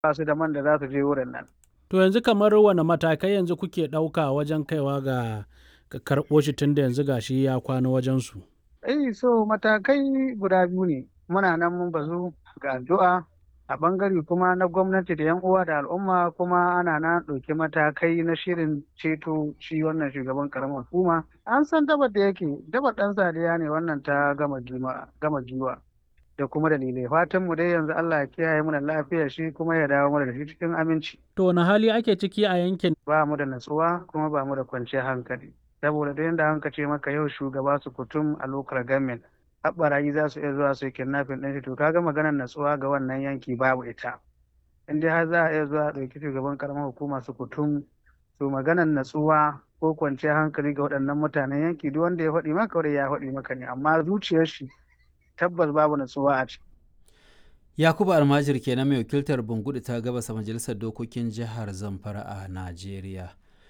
ba su da man da za su je wurin nan. To yanzu kamar wane matakai yanzu kuke ɗauka wajen kaiwa ga ga karɓo shi tun da yanzu gashi ya kwana wajensu? Eh so matakai guda biyu ne muna nan mun bazu ga addu'a a ɓangare kuma na gwamnati da 'yan uwa da al'umma kuma ana na ɗauki matakai na shirin ceto shi wannan shugaban karamar hukuma an san dabar da yake dabar ɗan sadiya ne wannan ta gama giwa da kuma dalilai fatan mu dai yanzu Allah ya kiyaye mu da lafiyar shi kuma ya dawo mana da shi cikin aminci To wani hali ake ciki a yankin? ba mu da natsuwa kuma ba mu da kwanciyar hankali saboda da yadda hanka ce maka yau shugaba su kutum a local government haɓarayi za su iya zuwa su yi kidnapping ɗin shi to kaga maganar natsuwa ga wannan yanki babu ita in dai har za a iya zuwa a ɗauki shugaban karamar hukuma su kutum to maganar natsuwa ko kwanciyar hankali ga waɗannan mutanen yanki duk wanda ya faɗi maka wanda ya faɗi maka ne amma zuciyar shi tabbas babu natsuwa a ciki. Yakubu Almajir kenan mai wakiltar Bungudu ta gabasa majalisar dokokin jihar Zamfara a Najeriya.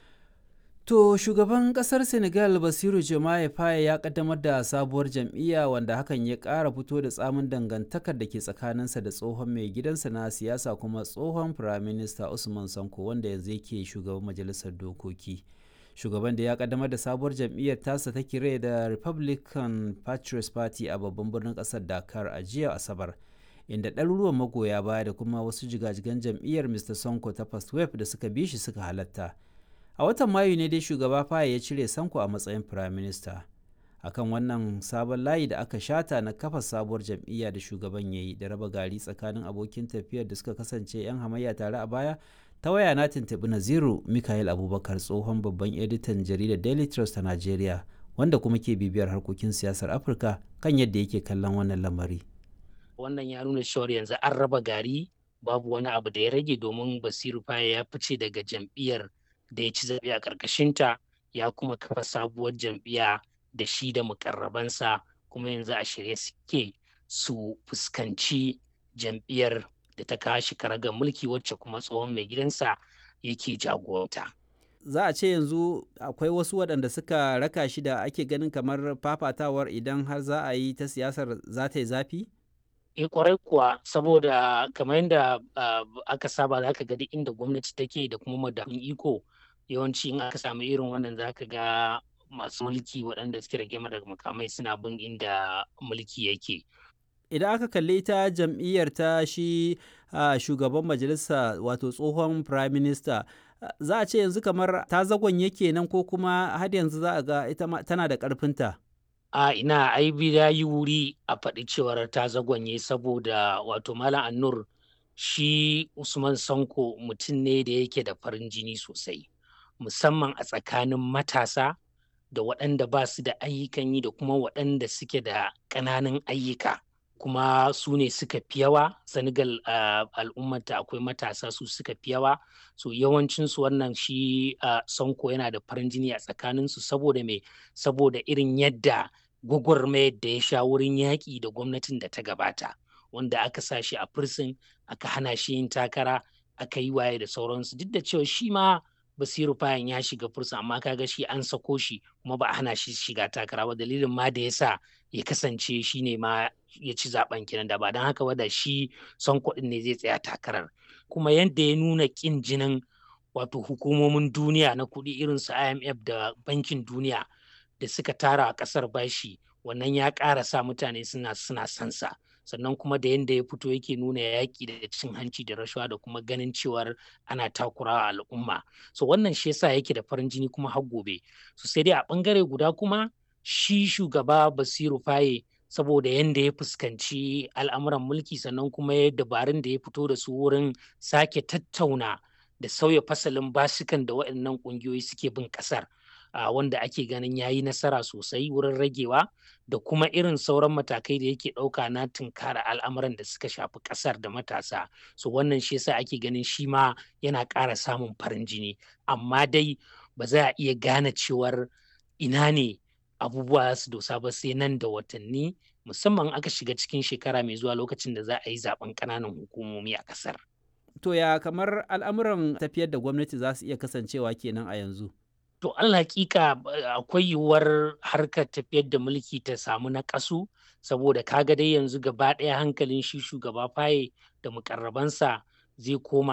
To shugaban kasar Senegal Basiru Jomaye Faye ya kaddamar da sabuwar jam'iyya wanda hakan ya ƙara fito da tsamin dangantakar da ke tsakaninsa da tsohon mai gidansa na siyasa kuma tsohon firaminista Usman Sanko wanda yanzu yake shugaban majalisar dokoki. Shugaban da ya kaddamar da sabuwar jam'iyyar tasa ta kire da Republican Patriots Party a babban birnin ƙasar Dakar a jiya Asabar. inda ɗaruruwan magoya baya da kuma wasu jigajigan jam'iyyar Mr. Sonko ta First Wave da suka bi shi suka halatta. a watan mayu ne dai shugaba faye ya cire sanko a matsayin prime minister akan wannan sabon layi da aka shata na kafa sabuwar jam'iyya da shugaban ya yi da raba gari tsakanin abokin tafiyar da suka kasance 'yan hamayya tare a baya ta waya na tuntuɓi naziru mikael abubakar tsohon babban editan jaridar daily trust ta nigeria wanda kuma ke bibiyar harkokin siyasar afirka kan yadda yake kallon wannan lamari wannan ya nuna cewar yanzu an raba gari babu wani abu da ya rage domin basiru faye ya fice daga jam'iyyar da ya ci zaɓe a ƙarƙashinta ya kuma kafa sabuwar jam'iyya da shi da mukarrabansa kuma yanzu a shirye suke su fuskanci jam'iyyar da ta kawo shi karagar mulki wacce kuma tsohon mai gidansa yake jagoranta. za a ce yanzu akwai wasu waɗanda suka raka shi da ake ganin kamar fafatawar idan har za a yi ta siyasar za ta yi zafi? e kwarai kuwa saboda kamar yadda aka saba za ka ga duk inda gwamnati take da kuma madafin iko yawanci in aka samu irin wannan za ka ga masu mulki waɗanda suke rage daga makamai suna bin inda mulki yake. Idan aka kalli ta jam'iyyar ta shi shugaban majalisa wato tsohon prime minister za a ce yanzu kamar ta zagon yake nan ko kuma har yanzu za a ga ita tana da ƙarfinta. a ina ai ya yi wuri a faɗi cewar ta zagonye saboda wato malam annur shi usman sanko mutum ne da yake da farin jini sosai musamman a tsakanin matasa da waɗanda ba su da ayyukan yi da kuma waɗanda suke da ƙananan ayyuka kuma su ne suka fi yawa senegal uh, al'ummata akwai matasa su suka fi yawa so yawancinsu wannan shi uh, sanko yana da farin jini a tsakaninsu saboda me saboda irin yadda gwagwarmayar da ya sha wurin yaƙi da gwamnatin da ta gabata wanda aka sa shi a firsin aka hana shi yin takara aka yi waye da sauransu duk da cewa shi ma basiru fayan ya shiga fursa amma kaga shi an sako shi kuma ba a hana shi shiga takara ba dalilin ma da ya sa ya kasance shi ne ma ya ci zaben kenan da ba don haka ba da shi son kuɗin ne zai tsaya takarar kuma yadda ya nuna ƙin jinin wato hukumomin duniya na kuɗi irin su imf da bankin duniya da suka tara a ƙasar bashi wannan ya ƙara sa mutane suna suna sansa sannan kuma da yadda ya fito yake nuna yaƙi da cin hanci da rashawa da kuma ganin cewar ana takurawa al'umma so wannan shi yasa yake da farin jini kuma har gobe so sai dai a ɓangare guda kuma shi shugaba basiru faye saboda yadda ya fuskanci al'amuran mulki sannan kuma ya dabarun da ya fito da su wurin sake tattauna da sauya fasalin basikan da waɗannan ƙungiyoyi suke bin ƙasar Uh, wanda ake ganin ya yi nasara sosai wurin ragewa da kuma irin sauran matakai da yake ɗauka na tunkara al'amuran da suka shafi ƙasar da matasa so wannan shi yasa ake ganin shi ma yana ƙara samun farin jini amma dai ba za a iya gane cewar ina ne abubuwa su dosa ba sai nan da watanni musamman aka shiga cikin shekara mai zuwa lokacin da za a yi zaben ƙananan hukumomi a ƙasar. To ya kamar al'amuran tafiyar da gwamnati za su iya kasancewa kenan a yanzu? To Allah hakika akwai yiwuwar harkar tafiyar da mulki ta samu na ƙasu saboda kaga dai yanzu gaba ɗaya hankalin shi shugaba faye da mukarrabansa zai koma